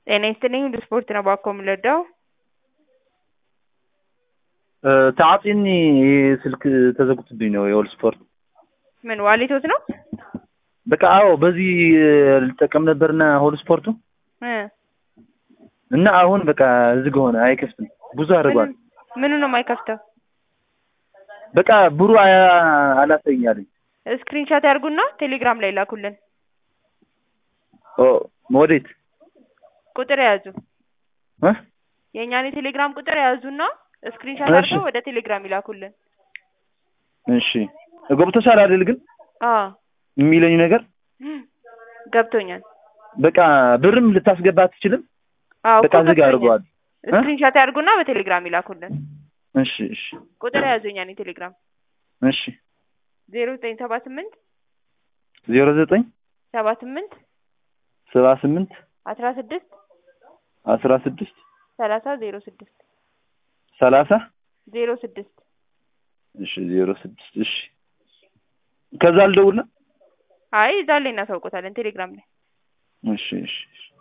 ጤና ይስጥልኝ ሁሉ ስፖርት ነው ባኮ የምንረዳው ተዓፂኒ ስልክ ተዘግቶብኝ ነው የኦል ስፖርት ምን ዋሌቶት ነው በቃ አዎ በዚህ ልጠቀም ነበርና ሆል ስፖርቱ እ እና አሁን በቃ ዝግ ሆነ አይከፍትም ብዙ አድርጓል ምኑ ነው የማይከፍተው በቃ ብሩ አላሳየኝ አለኝ ስክሪንሻት ያርጉና ቴሌግራም ላይ ላኩልን ኦ ወዴት ቁጥር የያዙ እ የእኛን የቴሌግራም ቁጥር የያዙና ስክሪንሻት እሺ። አድርገው ወደ ቴሌግራም ይላኩልን እሺ ገብቶሻል አይደል ግን አዎ የሚለኝ ነገር ገብቶኛል በቃ ብርም ልታስገባ አትችልም አዎ በቃ እኮ ዝግ ገብቶኛል። አድርገዋል እ? ስክሪንሻት ያርጉና በቴሌግራም ይላኩልን እሺ እሺ ቁጥር የያዙ የእኛን የቴሌግራም እሺ ዜሮ ዘጠኝ ሰባ ስምንት ዜሮ ዘጠኝ ሰባ ስምንት ሰባ ስምንት አስራ ስድስት አስራ ስድስት ሰላሳ ዜሮ ስድስት ሰላሳ ዜሮ ስድስት እሺ ዜሮ ስድስት እሺ ከዛ አልደውልም አይ እዛ ላይ እናሳውቆታለን ቴሌግራም ላይ እሺ እሺ እሺ